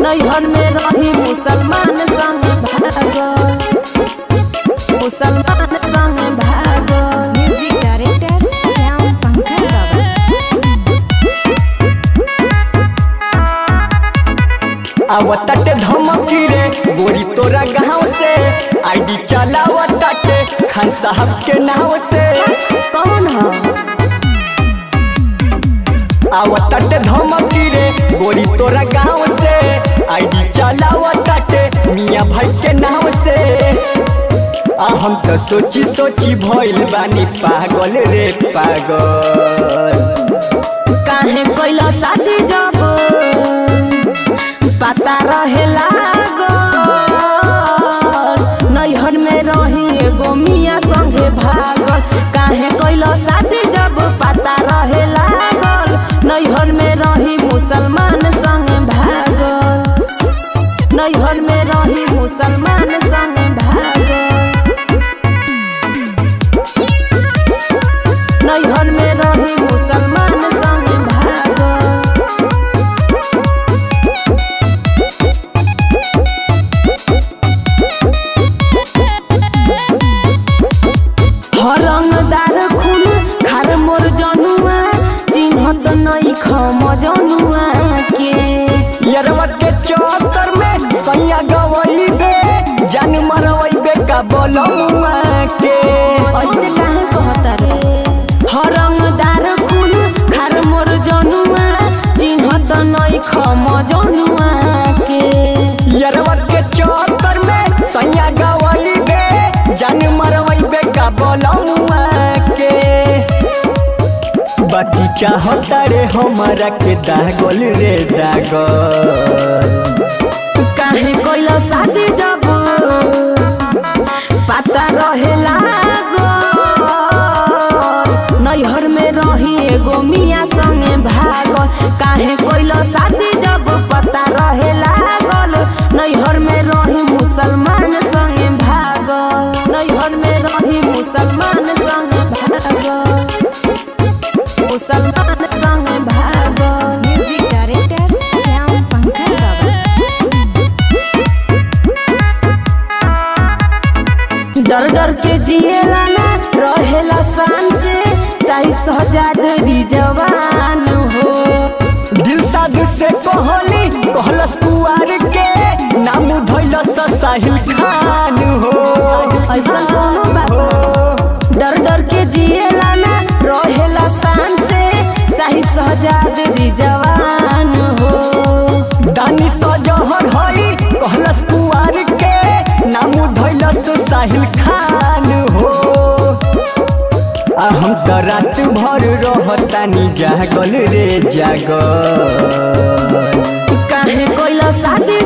नैहर में रही मुसलमान संग भागल मुसलमान संग भागल म्यूजिक डायरेक्टर श्याम पंकज बाबा आवताटे धमकी रे गोरी तोरा गाँव से आईडी चलावताटे खान साहब के नाव से कौन ह आवताटे धमकी रे गोरी तोरा गाँव से आईडी चलावताटे मियाँ भाई के नाव से आ हम तो सोची सोची भइल बानी पागल रे पागल काहे कैला शादी जब पता रहे लागल नैहर में रही एगो मियाँ संगे भागल काहे कैला शादी जब पता रहे लागल नैहर में रही मुसलमान संगे भागल नैहर में रही मुसलमान संगे भागल नैहर में रही मुसलमान संगे भागल हरंगदार खून खार मोर जनुआ चिन्हत नहीं खम जनुआ के यरवा के चक्कर में सैया गवई बे जान मरवई बे का बोलमुआ के ऐसे काहे कहता रे हरंगदार खून खार मोर जनुआ चिन्हत नहीं खम जनुआ के यरवा के चक्कर में सैया गवई बे जान मरवई बे का बोलमुआ के बाकी चाहता रे हमारा के दागल रे दागल काहे कैला शादी जब पता रहे लागल नैहर में रही एगो मियाँ संगे भागल काहे कैला शादी जब पता रहे लागल नैहर में रही मुसलमान संगे भागल नैहर में रही मुसलमान संगे भागल मुसलमान संगे भागल म्यूजिक डायरेक्टर श्याम पंकज बाबा डर डर के जिएला ना रहेला शान से चाहे सहजाद जवान हो दिल साध से कहली कहलस कुआर के नाम धैलस साहिल खान हो ऐसा कोनो बात ना। डर डर के जिएला ना रहेला शान से चाहे सहजाद जवान हो दानी सजहर हई कहलस कुआर के नाम धैलस साहिल खान हो आ हम तो रात भर रहतानी जागल रे जागल काहे कैला शादी